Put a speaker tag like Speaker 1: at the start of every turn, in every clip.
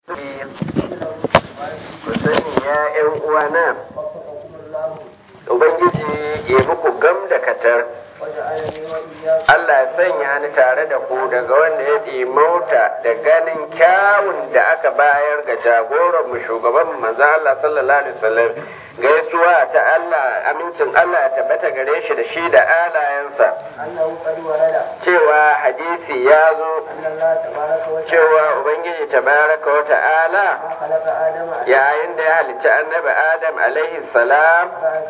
Speaker 1: ku sani ya ƴan uwana ubangiji ya muku gam da katar Allah ya sanya ni tare da ku daga wanda ya ɗimauta da ganin kyawun da aka bayar ga jagoran mu shugaban manzo Allah sallallahu alaihi wasallam gaisuwa ta Allah amincin Allah ya tabbata gare shi da shi da alayensa cewa hadisi ya zo cewa ubangiji tabaraka wa ta'ala yayin da ya halicci annabi adam alaihi salam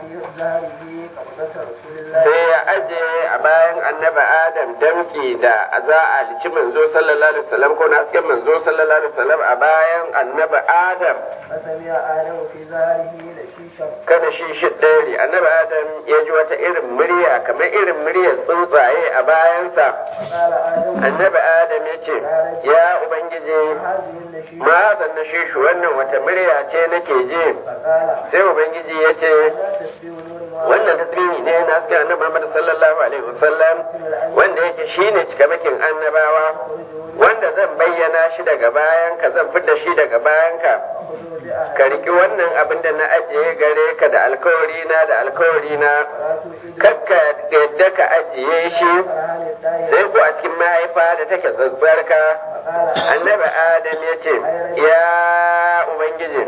Speaker 1: sai ya aje a bayan annabi adam damki da za a halicci manzo sallallahu alaihi wasallam ko na hasken manzo sallallahu alaihi wasallam a bayan annabi adam kada shi shi ɗari annabi adam ya ji wata irin murya kamar irin muryar tsuntsaye a bayansa annabi adam ya ce ya ubangiji ma na shi shi wannan wata murya ce nake ji sai ubangiji ya ce wannan tasbihi ne na hasken annabi Muhammad sallallahu alaihi wasallam wanda yake shine cikamakin annabawa wanda zan bayyana shi daga bayan ka zan fidda shi daga bayan ka ka riki wannan abin da na ajiye gare ka da alkawari na da alkawari na kakka yadda ka ajiye shi sai ko a cikin mahaifa da take tsatsarka annabi adam ya ce ya ubangiji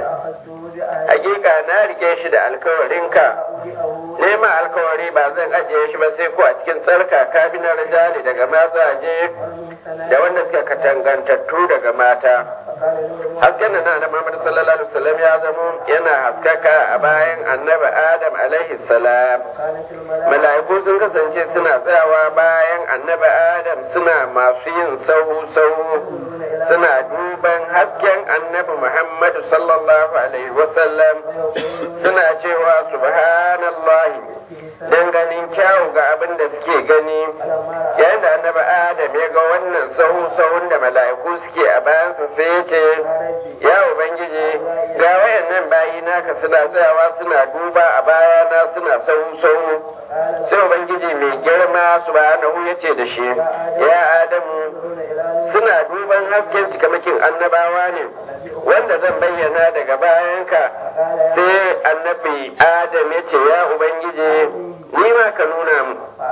Speaker 1: hakika na rike shi da alkawarinka nema alkawari ba zan ajiye shi ba sai ko a cikin tsarka kafin na rijali daga mazaje da wanda suka katangantattu daga mata hasken da na da Muhammad sallallahu alaihi wasallam ya zamo yana haskaka a bayan annabi Adam alaihi salam mala'iku sun kasance suna tsayawa bayan annabi Adam suna masu yin sahu sahu suna duban hasken annabi Muhammad sallallahu alaihi wasallam suna cewa subhanallahi dan ganin kyawu ga abin da suke gani yayin da annabi Adam ya ga wannan sahu sahun da mala'iku suke a bayansa sai ya ce ya ubangiji ga wayannan bayi naka suna tsayawa suna duba a bayana suna sahu sahu sai ubangiji mai girma subhanahu ya ce da shi ya adamu suna duban hasken cikamakin annabawa ne wanda zan bayyana daga bayanka sai annabi adam ya ce ya ubangiji ni ma ka nuna mu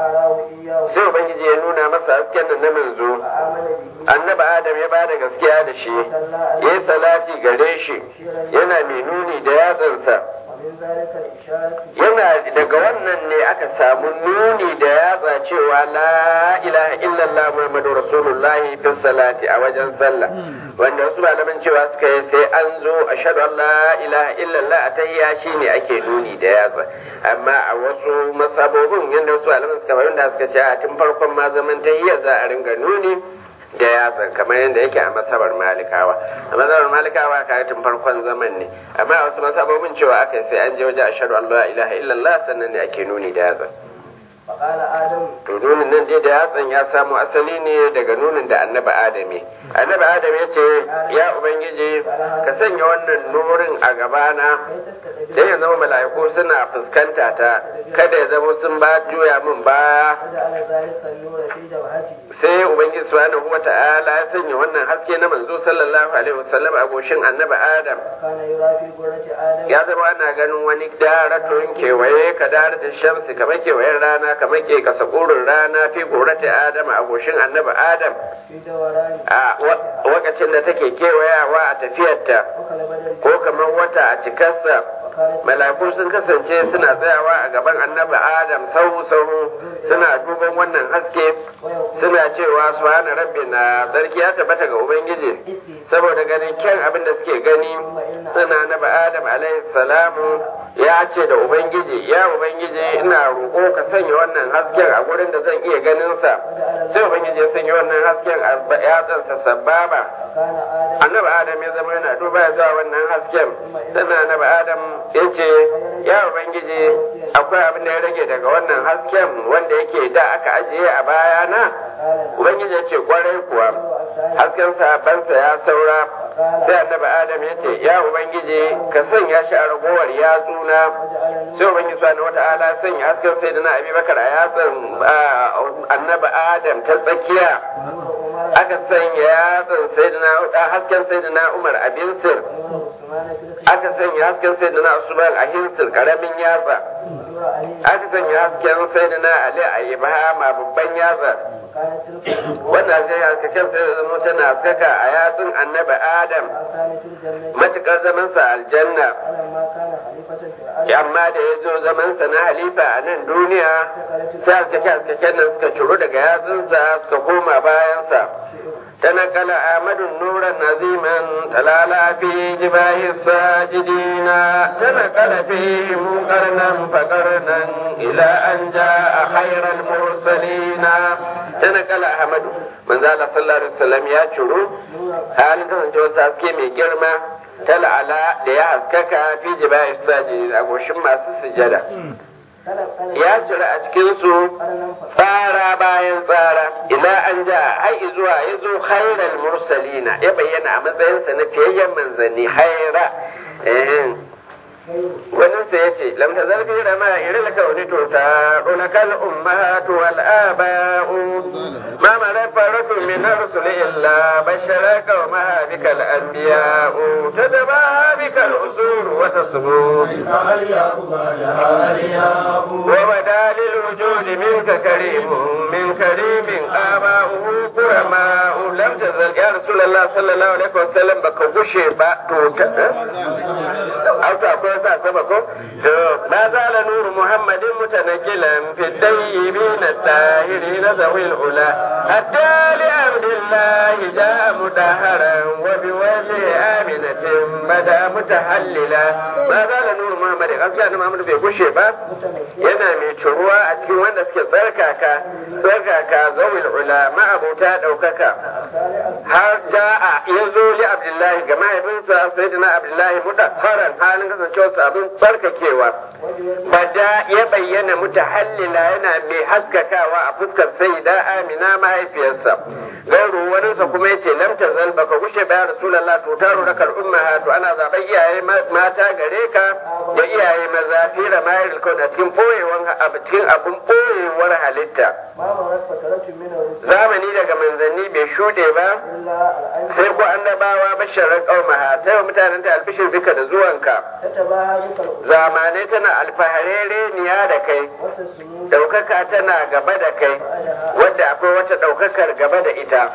Speaker 1: sai ubangiji ya nuna masa hasken nan na manzo annabi adam ya bada gaskiya da shi ya yi salati gare shi yana mai nuni da yatsansa yana daga wannan ne aka samu nuni da yatsa cewa la ilaha illallah muhammadu rasulullah fi salati a wajen sallah wanda wasu malaman cewa suka yi sai an zo ashhadu an la ilaha illallah a tahiyya shine ake nuni da yatsa amma a wasu masabobin yadda wasu malaman suka fahimta suka ce a tun farkon ma zaman tahiyya za a ringa nuni da yatsan kamar yadda yake a masabar malikawa a masabar malikawa ka tun farkon zaman ne amma a wasu masabobin cewa aka sai an je waje ashhadu an la ilaha illallah sannan ne ake nuni da yatsan to nunin nan dai da yatsan ya samu asali ne daga nunin da annabi adami annabi adam ya ce ya ubangiji ka sanya wannan nurin a gabana dan ya zama mala'iku suna fuskanta ta kada ya zama sun ba juya min baya sai ubangiji subhanahu wa ta'ala ya sanya wannan haske na manzo sallallahu alaihi wasallam a goshin annabi adam ya zama ana ganin wani daratun kewaye ka darata shamsi kamar kewayen rana kamar ke kasa gurin rana fi gorata adam a goshin annabi adam a wakacin da take kewayawa a tafiyarta ko kamar wata a cikarsa malaku sun kasance suna tsayawa a gaban annabi adam sahu sahu suna duban wannan haske suna cewa subhana rabbina sarki ya tabbata ga ubangiji saboda ganin kyan abin da suke gani suna annabi adam alaihi salamu ya ce da ubangiji ya ubangiji ina roƙo ka sanya wannan hasken a gurin da zan iya ganin sa sai ubangiji ya sanya wannan hasken a yatsansa sababa annabi adam ya zama yana duba ya zuwa wannan hasken sannan annabi adam ya ce ya ubangiji akwai abin da ya rage daga wannan hasken wanda yake da aka ajiye a bayana ubangiji ya ce kwarai kuwa hasken sabansa ya saura sai annabi adam ya ce ya ubangiji ka sanya shi a ragowar yatsuna sai ubangiji subhanahu wata'ala sanya hasken sai da na abubakar a yatsan annabi adam ta tsakiya aka sanya yatsan sayyidina hasken sayyidina Umar a binsir aka sanya hasken sayyidina Usman a hinsir karamin yatsa aka sanya hasken sayyidina Ali a ibhama babban yatsa wannan zai haskaken sai zama tana haskaka a yatsun annabi Adam matukar zamansa aljanna amma da ya zo zamansa na halifa a nan duniya sai haskake haskaken nan suka ciro daga yatsunsa suka koma bayansa تنقل أحمد نورا نظيما تلالا في جباه الساجدين تنقل فيهم قرنا فقرنا إلى أن جاء خير المرسلين تنقل أحمد من ذا صلى الله عليه وسلم يا شرو هل كنت ساسكي من جرمة تلعلا ليحسكك في جباه الساجدين أقول شما سجدة ya cire a cikinsu tsara bayan tsara ila an ja har zuwa ya zo khairal mursalina ya bayyana a matsayinsa na fiyayyen manzanni haira wannan sai ya ce lam tazal fi rama irin kauni to ta unakal ummahatu wal aba'u ma ma faratu min rusul illa bashara qaumaha bikal anbiya'u tadaba bikal usur wa tasbu وبدا للوجود منك كريم من كريم آباؤه كرماء لم تزل يا رسول الله صلى الله عليه وسلم بك غشي با تو أو تقول سبكم ما زال نور محمد متنجلا في الطيبين الطاهرين ذوي العلا حتى لعبد الله جاء مدهرا وبوجه آمنة بدا متحللا ما زال نور محمد أصلا محمد bai gushe ba yana mai ciruwa a cikin wanda suke tsarkaka tsarkaka zawil ulama abota ɗaukaka har ja'a ya zo li abdullahi ga mahaifinsa sayyidina abdullahi mudaffaran halin kasancewarsa abin tsarkakewa bada ya bayyana mutahallila yana mai haskakawa a fuskar sayyida amina mahaifiyarsa gauru waninsa kuma yace lam tazal baka gushe ba rasulullah to taro rakal ummahatu ana zaben iyaye mata gare ka da iyaye maza fi ramayar kauna a cikin ɓoyewar a cikin abin ɓoyewar halitta zamani daga manzanni bai shuɗe ba sai ko annabawa basharar ƙaumaha ta yi mutanen ta albishir duka da zuwanka zamanai tana alfaharere niya da kai ɗaukaka tana gaba da kai wadda akwai wata ɗaukakar gaba da ita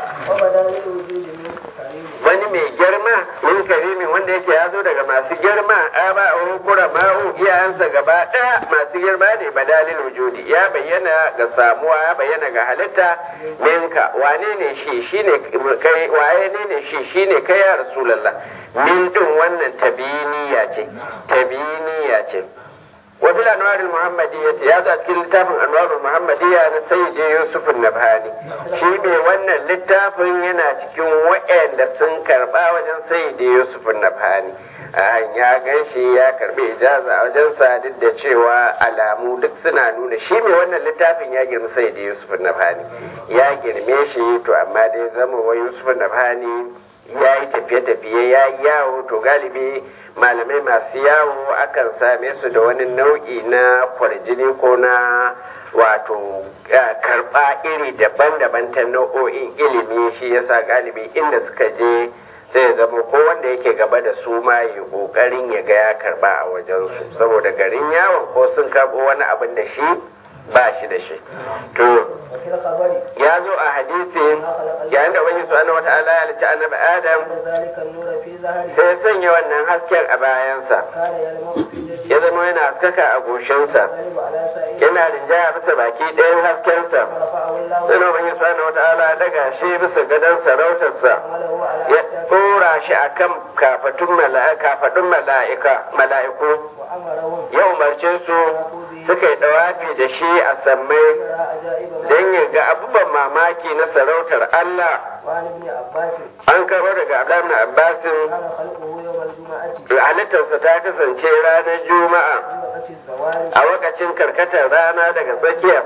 Speaker 1: wani mai girma min karimin wanda yake ya zo daga masu girma a ba a kura ma'u iyayensa gaba ɗaya masu girma ne badalin wujudi ya bayyana ga samuwa ya bayyana ga halitta minka wane ne shi shine kai waye ne ne shi shine kai ya rasulullah min din wannan tabiniya ce tabiniya ce وفي الأنوار المحمدية يا ذات كل لتاف أنوار المحمدية أنا سيدي يوسف النبهاني شي بي وانا لتاف ينا تكون وإن دسن كربا وجن سيدي يوسف النبهاني an ya gan shi ya karbi ijaza a wajen sa duk da cewa alamu duk suna nuna shi mai wannan littafin ya girma sai da Yusuf Nabhani ya girme shi to amma dai zama wa Yusuf Nabhani ya yi tafiye-tafiye ya yi yawo to galibi malamai masu yawo akan same su da wani nau'i na kwarjini ko na wato karɓa iri daban-daban ta nau'o'in ilimi shi yasa galibi inda suka je zai zama ko wanda yake gaba da su ma yi ƙoƙarin ya ga ya karɓa a wajensu saboda garin yawon ko sun karɓo wani abin da shi ba shi da shi to ya zo a hadisi yayin da wani subhanahu wata'ala ya halicci annabi adam sai ya sanya wannan hasken a bayansa ya zama yana haskaka a goshinsa yana rinjaya bisa baki ɗayan haskensa sai na wani subhanahu wata'ala ya daga shi bisa gadon sarautarsa ya ɗora shi akan kafatun mala'ika mala'iku ya umarce su suka yi dawafi da shi a sammai don ya ga abubuwan mamaki na sarautar Allah an karo daga Abdullahi Abbasin halittarsa ta kasance ranar Juma'a a wakacin karkatar rana daga tsakiya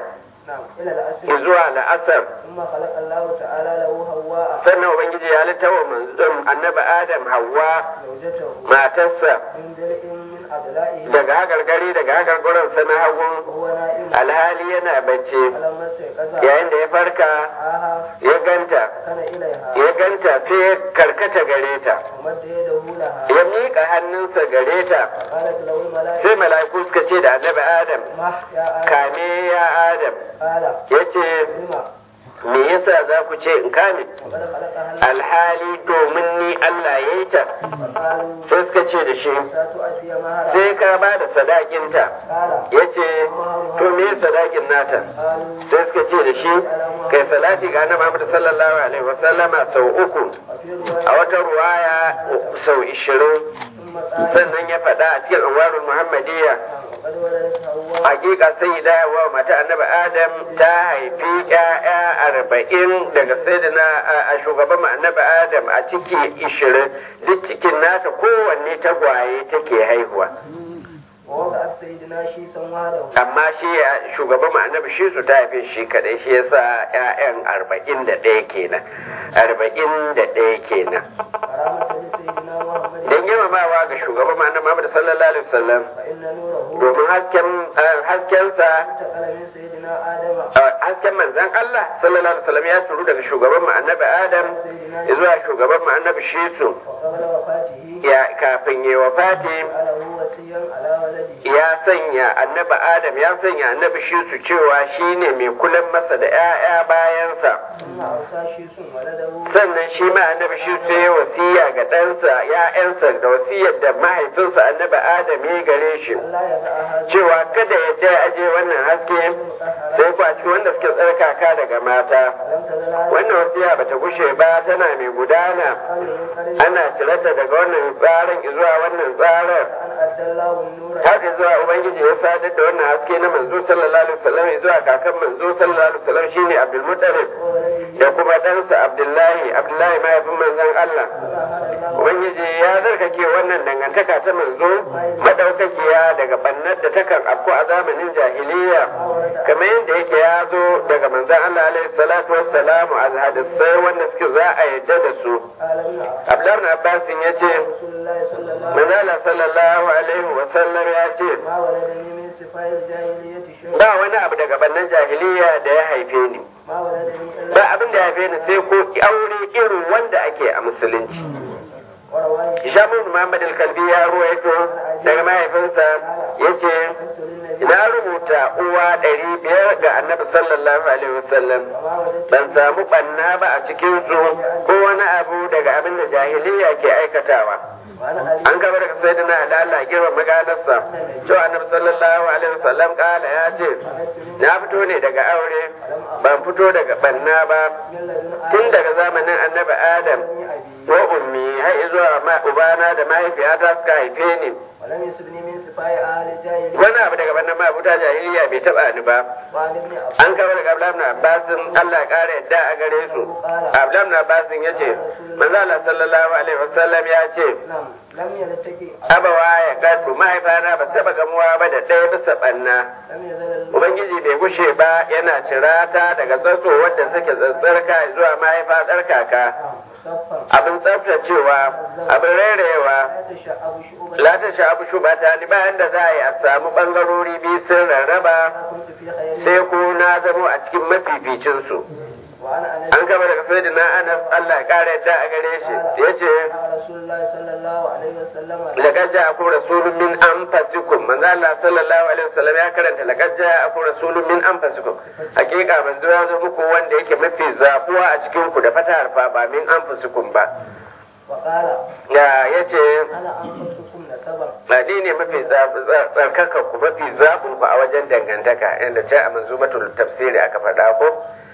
Speaker 2: نعم إلى الأسر
Speaker 1: zuwa la'asar
Speaker 2: ثم خلق الله تعالى له هواء
Speaker 1: sannan ubangiji ya halitta wa manzon annabi adam hawa
Speaker 2: زوجته
Speaker 1: matarsa
Speaker 2: من درء من أضلائه
Speaker 1: daga hagargari daga hagarguransa na hagu
Speaker 2: وهو نائم
Speaker 1: alhali yana bacci
Speaker 2: فلما استيقظ
Speaker 1: yayin da ya farka
Speaker 2: آها
Speaker 1: ya ganta
Speaker 2: كان إليها
Speaker 1: ya ganta sai ya karkata gare ta
Speaker 2: ومد يده لها
Speaker 1: ya miƙa hannunsa gare ta
Speaker 2: قالت له الملائكة
Speaker 1: sai mala'iku suka ce da annabi adam
Speaker 2: مح يا آدم
Speaker 1: kame ya adam
Speaker 2: قال
Speaker 1: ya ce
Speaker 2: لما
Speaker 1: me yasa za ku ce in kame
Speaker 2: وقد خلقها الله
Speaker 1: alhali domin ni Allah ya yi ta
Speaker 2: فقالوا
Speaker 1: sai suka ce da shi
Speaker 2: ستؤدي مهرها
Speaker 1: sai ka ba da sadakinta
Speaker 2: قال
Speaker 1: ya ce to me sadakin nata
Speaker 2: قالوا
Speaker 1: sai suka ce da shi kai salati ga annabi Muhammad sallallahu alaihi wasallama sau uku
Speaker 2: وفي
Speaker 1: a
Speaker 2: رواية
Speaker 1: wata ruwaya sau ishirin
Speaker 2: ثم قال
Speaker 1: sannan ya faɗa a cikin anwarul muhammadiyya
Speaker 2: وقد ولدت حواء
Speaker 1: hakika sai da wa mata annabi adam ta haifi ƴaƴa arba'in daga sayyidina a- a shugaban mu annabi adam a ciki ishirin duk cikin nata kowanne tagwaye take haihuwa
Speaker 2: ووضعت سيدنا شيسا وحده
Speaker 1: amma shi a- shugaban mu annabi shi su ta haife shi kadai shi yasa ƴaƴan arba'in da ɗaya kenan arba'in da ɗaya kenan
Speaker 2: كرامة لسيدنا محمد
Speaker 1: don girmamawa ga shugaban mu annabi Muhammad sallallahu alaihi wasallam
Speaker 2: فإن نوره
Speaker 1: domin hasken haskensa
Speaker 2: انتقل من سيدنا آدم
Speaker 1: hasken manzan Allah sallallahu alaihi wasallam ya turu daga shugaban mu annabi Adam zuwa shugaban mu annabi Shisu
Speaker 2: وقبل وفاته
Speaker 1: ya kafin ya wafati
Speaker 2: جعله وصيا على ولده
Speaker 1: ya sanya annabi Adam ya sanya annabi Shisu cewa shine mai kulan masa da ƴaƴa bayansa
Speaker 2: ثم أوصى شيس ولده
Speaker 1: sannan shi ma annabi Shisu ya wasiya ga ɗansa ƴaƴansa da wasiyar da mahaifinsa annabi Adam ya gare shi
Speaker 2: ألا يدع هذا
Speaker 1: cewa kada ya je aje wannan haske sai ku a cikin wanda suke tsarkaka daga mata
Speaker 2: لم تزل هذه
Speaker 1: wannan wasiya bata gushe ba tana mai gudana
Speaker 2: القرن من قرن
Speaker 1: ana cirata daga wannan tsarin zuwa wannan tsarin
Speaker 2: أن أدى الله النور
Speaker 1: haka zuwa ubangiji ya sadar da wannan haske na manzo sallallahu alaihi wasallam zuwa kakan manzo sallallahu alaihi wasallam shine abdul muttalib
Speaker 2: وولده
Speaker 1: da kuma ɗansa abdullahi abdullahi mahaifin manzon Allah
Speaker 2: فأهل الله
Speaker 1: ubangiji ya zarkake wannan dangantaka ta manzo madaukakiya daga bannar da takan afko a zamanin jahiliya kamar yadda yake ya zo daga manzon Allah alaihi salatu wassalamu a hadisai wanda suke za a yadda da su
Speaker 2: قال ابن عباس
Speaker 1: Abdullahi ibn Abbas ya ce
Speaker 2: رسول الله صلى الله عليه وسلم
Speaker 1: manzala sallallahu alaihi wasallam ya ce
Speaker 2: ما ولدني من صفاء الجاهلية شيء
Speaker 1: ba wani abu daga bannan jahiliya da ya haife ni
Speaker 2: ما ولدني
Speaker 1: ba
Speaker 2: إلا
Speaker 1: abin da ya haife ni sai ko aure irin wanda ake a musulunci
Speaker 2: ورواه
Speaker 1: Shamun Muhammad al-Kalbi ya ruwaito daga mahaifinsa ya ce
Speaker 2: قلت للنبي
Speaker 1: na rubuta uwa ɗari biyar ga annabi sallallahu alaihi wasallam
Speaker 2: وما وجدت
Speaker 1: ban samu ɓanna ba a cikin su ko wani abu daga abin da jahiliya ke aikatawa
Speaker 2: وأنا علي
Speaker 1: an gaba daga sayyidina Ali Allah girma maganarsa cewa annabi sallallahu alaihi wasallam kala ya ce na fito ne daga aure ban fito daga banna ba
Speaker 2: من لدن
Speaker 1: tun
Speaker 2: آدم
Speaker 1: daga zamanin annabi Adam
Speaker 2: بني أبي
Speaker 1: wa ummi har zuwa ma ubana da mahaifiyata suka haife ni
Speaker 2: ولم يسبني من صفاء أهل الجاهلية
Speaker 1: wani abu daga bannan ma abuta jahiliya bai taba ni ba
Speaker 2: وعن ابن عباس
Speaker 1: an kama daga Abdullahi ibn Abbas Allah ya kara yadda a gare su Abdullahi ibn Abbas ya ce manzo Allah sallallahu alaihi wasallam ya ce
Speaker 2: نعم لم يلتقي
Speaker 1: abawa ya gado mahaifana ba su taba gamuwa ba da ɗaya bisa ɓanna
Speaker 2: لم يزل الله
Speaker 1: ubangiji bai gushe ba yana cirata daga tsatso wadda suke tsatsarka zuwa mahaifa tsarkaka
Speaker 2: صفا
Speaker 1: abin tsaftacewa abin rairayewa
Speaker 2: لا تشعب شعوبا
Speaker 1: la ta sha'abu shubata ni bayan da za a yi a samu ɓangarori biyu sun rarraba
Speaker 2: كنت في خير
Speaker 1: sai ku na zamo a cikin mafificinsu
Speaker 2: وعن أنس
Speaker 1: an kama daga sayyidina anas allah ya ƙara yadda a gare shi ya ce
Speaker 2: قال رسول الله صلى الله عليه وسلم
Speaker 1: laqad ja'akum rasulun min anfusikum manzo Allah sallallahu alaihi wasallam ya karanta laqad ja'akum rasulun min anfusikum hakika manzo ya zo muku wanda yake mafi zabuwa a cikin ku da fatahar fa ba min anfusikum ba
Speaker 2: وقال
Speaker 1: ya yace
Speaker 2: أنا أنفسكم نسبا
Speaker 1: ni ne mafi tsarkaka ku mafi zabun ku a wajen dangantaka inda ce a manzumatul tafsiri aka faɗa ko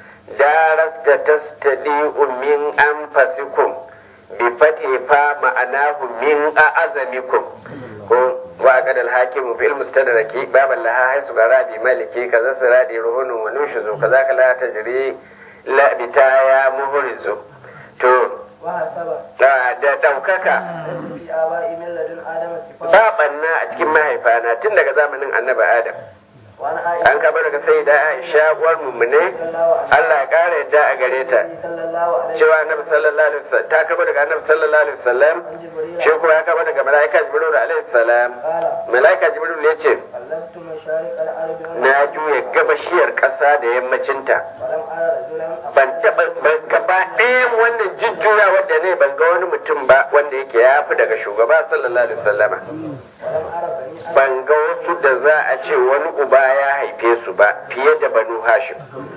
Speaker 1: darasta tastadi'u min anfusikum bi fati fa ma'anahu min a'azamikum ko wa qad al-hakim fi al-mustadraki baban laha haisu garabi maliki kaza siradi ruhunun wa nushuzu kaza kala tajri la bitaya muhrizu to
Speaker 2: وحسب
Speaker 1: da da daukaka
Speaker 2: ليس في آبائي من لدن آدم صفات
Speaker 1: ba banna a cikin mahaifana tun daga zamanin annabi adam
Speaker 2: وعن عائشة
Speaker 1: an kaba daga sai da aisha uwar mummune
Speaker 2: رضي الله عنها
Speaker 1: Allah ya kara yadda a gare ta
Speaker 2: صلى الله عليه
Speaker 1: cewa annabi sallallahu alaihi wasallam ta kaba daga annabi sallallahu alaihi wasallam
Speaker 2: عن جبريل
Speaker 1: shi kuma ya kaba daga malaika jibril alaihi salam
Speaker 2: قال
Speaker 1: malaika jibril ya ce
Speaker 2: قلبت مشارق الأرض
Speaker 1: na juya gabashiyar ƙasa da yammacinta
Speaker 2: ولم أرى رجلا
Speaker 1: ban taɓa ban gaba ɗayan wannan jujjuya wadda ne ban ga wani mutum ba wanda yake ya fi daga shugaba sallallahu alaihi wasallama
Speaker 2: ولم أرى بني آدم
Speaker 1: ban ga wasu da za a ce wani uba ya haife su ba fiye da banu hashim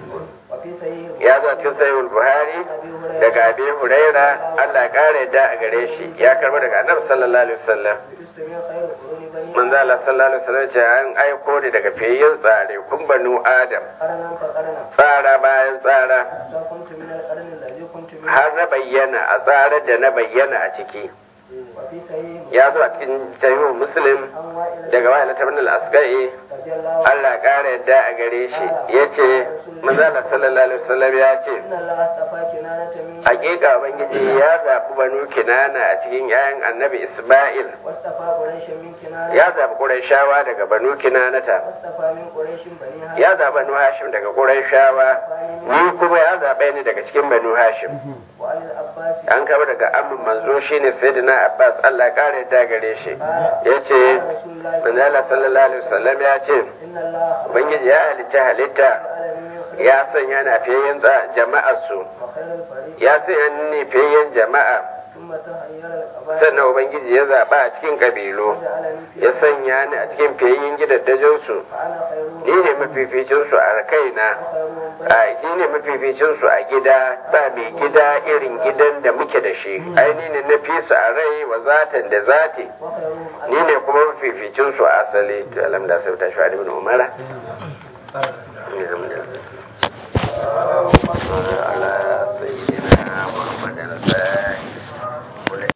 Speaker 2: وفي صحيح
Speaker 1: ya zo cikin sahihul buhari
Speaker 2: أبي هريرة
Speaker 1: daga abi huraira Allah ya kare yadda a gare shi ya karba daga annabi sallallahu alaihi wasallam
Speaker 2: تستمع خير قرون بني
Speaker 1: manzo Allah sallallahu alaihi wasallam ce an aiko ni daga fiyayyen tsare kun banu adam
Speaker 2: قرنا فقرنا
Speaker 1: tsara bayan tsara
Speaker 2: حتى كنت من القرن الذي كنت منه
Speaker 1: har na bayyana a tsarar da na bayyana a ciki
Speaker 2: وفي صحيح
Speaker 1: ya zo a cikin sahihu muslim
Speaker 2: عن وائل
Speaker 1: daga wa'ila ta bin al-asqai
Speaker 2: رضي الله عنه
Speaker 1: Allah ya kare yadda a gare shi yace manzo Allah sallallahu alaihi wasallam ya ce
Speaker 2: إن الله اصطفى كنانة من
Speaker 1: hakika ubangiji ya zaɓi banu kinana a cikin 'ya'yan annabi isma'il
Speaker 2: واصطفى قريش من كنانة
Speaker 1: ya zaɓi ƙurayshawa daga banu kinanata
Speaker 2: واصطفى من قريش بني هاشم
Speaker 1: ya zaɓi banu hashim daga ƙurayshawa ni kuma ya zaɓe ni daga cikin banu hashim
Speaker 2: وعن العباس
Speaker 1: an kama daga amin manzo shine sayyidina abbas allah ya kare yadda gare shi ya ce
Speaker 2: قال رسول الله
Speaker 1: manzala sallallahu alaihi wasallam ya ce
Speaker 2: إن الله
Speaker 1: ubangiji ya halicci halitta
Speaker 2: جعل من خير
Speaker 1: ya sanya na fiyayyen jama'ar su
Speaker 2: وخير الفريق
Speaker 1: ya sanya ni fiyayyen jama'a
Speaker 2: ثم تخير القبائل
Speaker 1: sannan ubangiji ya zaɓa a cikin ƙabilu
Speaker 2: وجعلني في
Speaker 1: ya sanya ni a cikin fiyayyen gidaddajinsu
Speaker 2: فأنا خيرهم
Speaker 1: ni ne mafificinsu a kaina
Speaker 2: وخيرهم بين
Speaker 1: a shi ne mafificinsu a gida ba mai gida irin gidan da muke da shi ai ni ne na fi su a rai wa zatan da zati
Speaker 2: وخيرهم
Speaker 1: ni ne kuma mafificinsu a asali to alhamdulillah sai ta shi ibn umara alhamdulillah